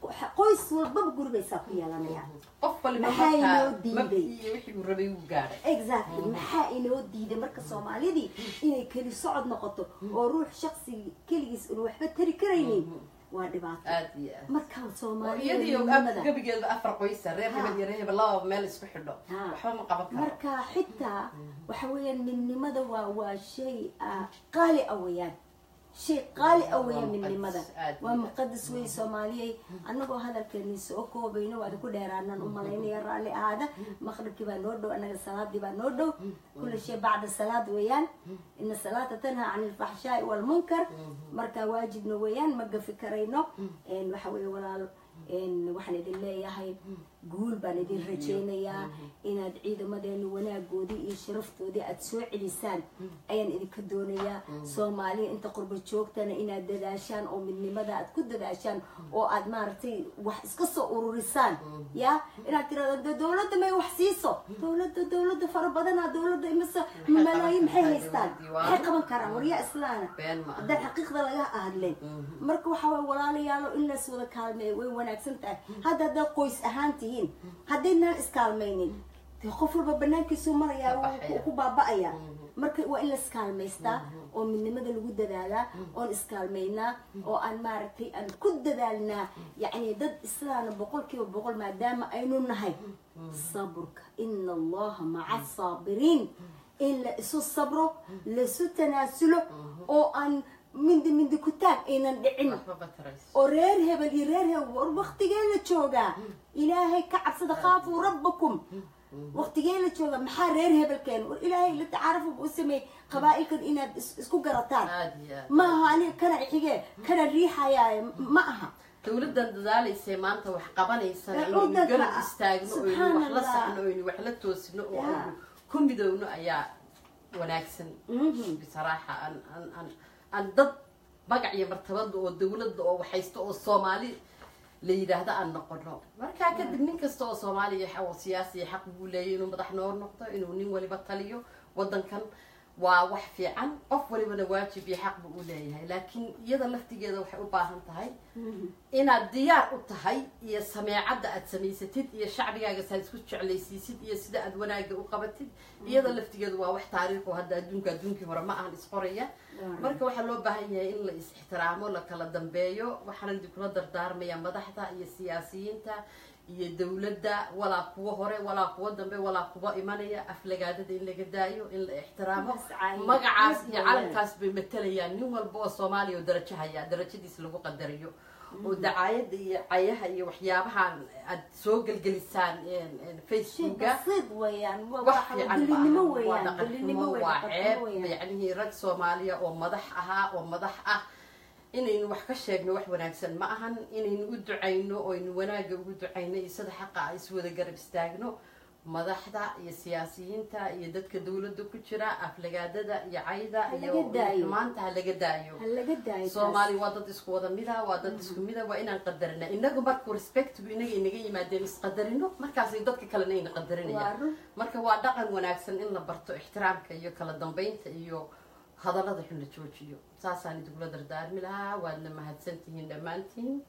qoys walbaba gurigaysaa ku yeelanaya qof waliba Maxaa inoo markaa diiday? mabdii iyo wixii uu rabay uu gaadhay exactly maxaa inoo diiday marka soomaalidii inay keli socod noqoto oo ruux shaksi keligiis unu waxba tari karaynin waa dhibaato aad iyo aad marka oo soomaalida iyadii midnimada gabigeedba afar qoysa reer hebel iyo reer hebel lababa meel isku xidho Ha. waxba ma qaban karo marka xitaa waxa weeyaan midnimada waa waa shay ah, qaali ah weeyaan shay qaali ah weeyaan Waa muqadas, midnimada aad waa iyo muqadas wey soomaaliyey annagoo hadalkeeni soo koobayno waada ku dheeraanaan u malaynaya raalli ahaada maqribkii baa noo dhow annaga salaadii baa noo dhow kulli shay bacda salaad weeyaan ina salaata tanhaa can ilfaxshaai walmunkar marka waajibna weeyaan ma gafi karayno En waxa weeye walaal en waxaan idin leeyahay guul baan idin rajaynayaa inaad ciidamadeena wanaagoodii iyo sharaftoodii aada soo celisaan ayaan idinka doonayaa soomaaliya inta qurba joogtana inaad dadaashaan oo midnimada aad ku dadaashaan oo aad maaragtay wax iska soo ururisaan ya inaad tirahdo de dowladda may wax siiso dowladda dowladda fara badana dowladda imase malaayiin maxay haystaan maxay qaban karaan waryaa islaana been ma aha haddaan xaqiiqda laga hadlin marka waxaa waye walaalayaalo in lays wada kaalmeeyo way wanaagsan tahay hadda haddaad qoys ahaan tihiin haddaynaan iskaalmaynin dee qof walba banaankiisuu marayaa Ka wuu baxaya. ku- ku baaba'aya marka waa in laiskaalmaystaa oo midnimada lagu dadaalaa oon iskaalmaynaa oo aan maaragtay aan ku dadaalnaa yacni dad islaana boqolkiiba boqol maadaama aynu nahay saburka ina allaha maca saabiriin in la isu sabro laisu tanaasulo oo aan mindi mindi ku taag aynan dhicin waxba batarayso oo reer hebel iyo reer hebel war waktigee la joogaa ilaahay ka cabsada khaafuu rabbakum waktigee la joogaa maxaa reer hebelkeen war ilaahay la tacaarafu u sameeyey qabaa'ilkan inaad is- isku garataan aad iyo aad ma aha aniga kana xigee kana riixayaaye ma aha dowladdan dadaalaysay maanta wax qabanaysana Ee, inaynu waddanka, garab istaagno oynu wax la subxaanallah. saxno oynu wax la toosino oo Ya. aynu ku midowno ayaa wanaagsan Mhm. bisaraaxa aan aan aan aan dad magac iyo martabada oo dowladda oo waxaysta oo soomaali la yidhaahdo aan noqono markaa kadib nin kasta oo soomaaliya xa- oo siyaasiya xaq buu leeyahy inuu madax noo noqdo inuu nin waliba taliyo waddankan waa wax fiican qof walibana waajib iyo xaq buu u leeyahay laakiin iyada laftigeeda waxay u baahan tahay inaad diyaar u tahay iyo sameecadda aad samaysatid iyo shacbigaaga saad isku jeclaysiisid iyo sida aad wanaagga u qabatid iyada laftigeedu waa wax taariikhu hadda adduunka adduunkii hore ma ahan isqoraya marka waxaa loo baahan yahay in la is ixtiraamo la kala dambeeyo waxaana idinkula dardaarmaya madaxda iyo siyaasiyiinta iyo dowladda walaa kuwa hore walaa kuwa dambe walaa kuwa imanaya aflagaadada in laga daayo in la ixtiraamo Mascaayin. magacaas iyo Mascaayin. calankaas bay matalayaan nin walba oo soomaaliya oo darajo haya darajadiis lagu qadariyo oo dacaayada iyo cayaha iyo waxyaabahan aad soo gelgelisaan een, een, shay facebooka basiid weeyaan waa wax waxa fiican dilinimo maaha. waa weeyaan dhaqan dilinimo xumo wey waa dhaqan ceeb xumo weeyaan yacnihii rag soomaaliya oo madax ahaa oo madax ah inaynu wax ka sheegno wax wanaagsan ma ahan inaynu u ducayno oynu wanaagga ugu ducayno iyo sida xaqa a iswada garab istaagno madaxda iyo siyaasiyiinta iyo dadka dowladda ku jira aflagaadada iyo cayda Ha iyo laga daayo. xumaanta ha laga daayo ha laga daayo taas. soomaali waa dad isku wada mida waa dad isku mida waa inaan qadarina inagu markuu respectgu inaga inaga yimaadeen isqadarino markaasay dadka kalena ayna waa qadarinayaan run marka waa dhaqan wanaagsan in la barto ixtiraamka iyo kala dambeynta iyo hadallada xun la joojiyo saasaan idinkula dardaarmi lahaa waadna mahadsantihiin dhammaantiin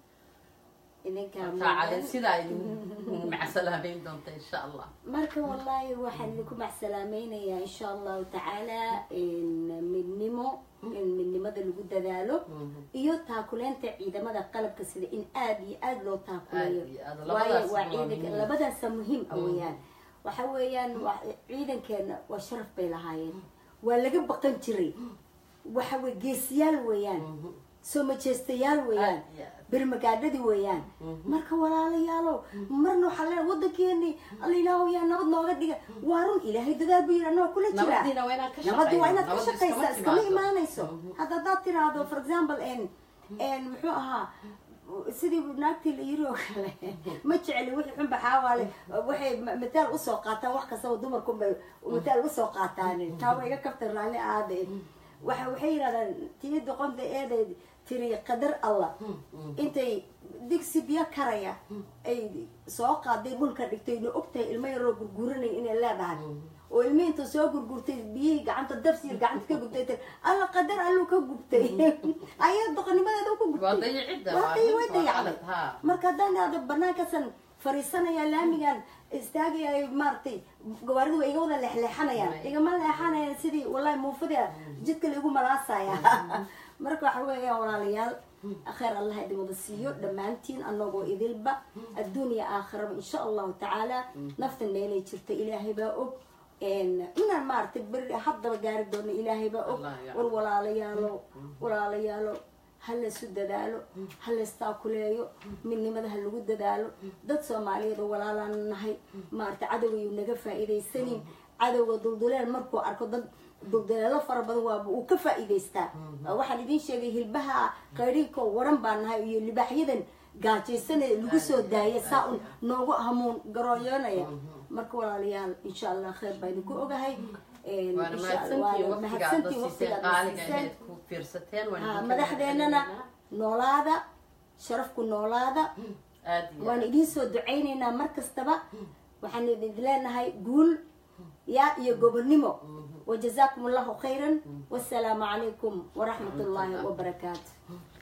idinkaa markaa mudan. calin sidaa idin macsalaamayn doonta insha allah marka wallaahi waxaan idinku macsalaamaynayaa insha allahu tacaala in midnimo in midnimada lagu dadaalo iyo taakuleynta ciidamada qalabka sida in aada iyo aada loo taakuleeyo Aad iyo aad. waayo Labadaas waa waa ciidanka muhiim. labadaasa muhiim ah weeyaan waxa weeyaan waa- ciidankeena waa sharaf bay lahaayeen waa laga baqan jiray waxa weye geesiyaal weeyaan soo majeestayaal weeyaan Aad iyo aad. birmagaadhadii weeyaan marka walaalayaalow marna waxaa leeyahay waddankeeni alla ilaahu yaa nabad nooga dhiga waa run ilaahay dadaal buu yidhi annaga kula jiraa nabadiina waa inaan ka nabadii waa inaad ka Nabaddu shaqaysaa iskama timaado. imaanayso hadda haddaad tiraahdo for example n n muxuu ahaa sidii naagtii la yiri oo kale ma jecli wixii xun baxaawaale waxay ma- mataal usoo qaataan wax kastaba dumarku bay mataal usoo qaataan taa waa iga kabta raalli aade waxa waxay yidhahdaan tii doqonta eeday tiri qadar allah intay digsi biyo karaya ay soo qaaday dhulka dhigtay na ogtahay ilmo yaroo gurguranay inay leedahay oo ilmihii intuu soo gurgurtay biyihii gacanta dabsiir gacanta ka gubtay tiri alla qadar alluu ka gubtay ayaa doqonimadeeda ku waa gubtay dayicidda waa day- way waa dayacday qalad, haa. marka haddaan idhaahdo banaankasan fariisanaya laamigan istaagaya maaragtay gawaaridu way iga wada leexleexanayaan Right. igama leexanayaan sidii wallahi muufada jidka laigu malaasaya marka waxa weeyaan walaalayaal khayr allah idin wada siiyo dhammaantiin anagoo idilba adduun iyo aakhiraba insha allahu tacaala naftan meelay jirta ilaahay baa og inaan maaragtay beri haddaba gaari doono ilaahay baa og Allah ya war walaalayaalo walaalayaalo ha laysu dadaalo ha laystaakuleeyo midnimada ha lagu dadaalo dad soomaaliyeed oo walaalaan nahay maaragtay cadowgayu naga faa'iidaysanin cadowga dulduleel markuu arko dad dulduleelo fara badan waaba uu ka faa'iidaystaa waxaan idiin sheegay hilbaha qayriinka oo waran baa nahay iyo libaaxyadan gaajaysan ee lagu soo daaya saa un noogu hamuun garooyoonaya marka walaalayaal insha allah khayr baa idinku ogahay waana insha Allah, mahadsantiin waana waqtiga aad mahadsantiin siiseen waqtiga aad qaaliga siiseen ahayd ku fiirsateen waan Ha, idinka madaxdeennana mahadcelinaynaa. noolaada sharafku noolaada aad iyo waan idiin soo ducaynaynaa mar kastaba waxaan idin leenahay guul ya iyo gobonnimo wajazaakum allahu khayran wasalaamu calaykum waraxmat ullaahi wabarakaatu